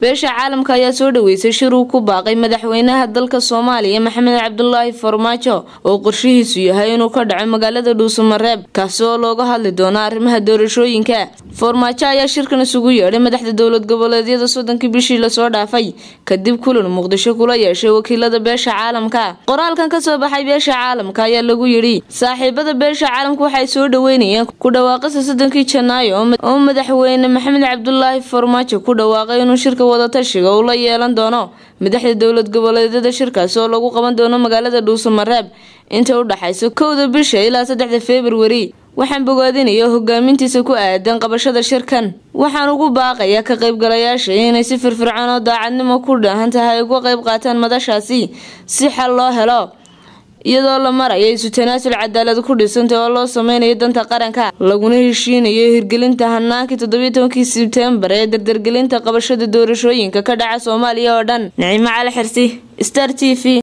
beesha caalamka ayaa soo dhaweysay shir uu ku baaqay madaxweynaha dalka soomaaliya maxamed cabdulaahi farmaajo oo qorshihiisu yahay inuu ka dhaco magaalada dhuusamareeb kaasi oo looga hadli doono arrimaha doorashooyinka farmaajo ayaa shirkan isugu yeedhay madaxda dowlad goboleedyada soddonkii bishii lasoo dhaafay kadib kulan muqdisho kula yeeshay wakiilada beesha caalamka qoraalkan kasoo baxay beesha caalamka ayaa lagu yidhi saaxiibada beesha caalamka waxay soo dhaweynayeen ku dhawaaqista soddonkii janaayo oo madaxweyne maxamed cabdulaahi farmaajo ku dhawaaqay inuu shirka wadatashiga uu la yeelan doono madaxda dowlad goboleedyada shirkaasi oo lagu qaban doono magaalada dhuusamareeb inta u dhaxaysa kowda bisha ilaa saddexda februari waxaan bogaadinaya hogaamintiisa ku aadan qabashada shirkan waxaan ugu baaqayaa ka qaybgalayaasha inay si firfircoon oo daacadnimo ku dhahan tahay uga qayb qaataan madashaasi si xal loo helo iyadoo la maraya isu tanaasul cadaalad ku dhisantay oo loo sameynayo danta qaranka laguna heshiinayo hirgelinta hanaankii toddobiyo tobankii sebtembar ee dardargelinta qabashada doorashooyinka ka dhaca soomaaliya oo dhan nicimo cali xirsi star t v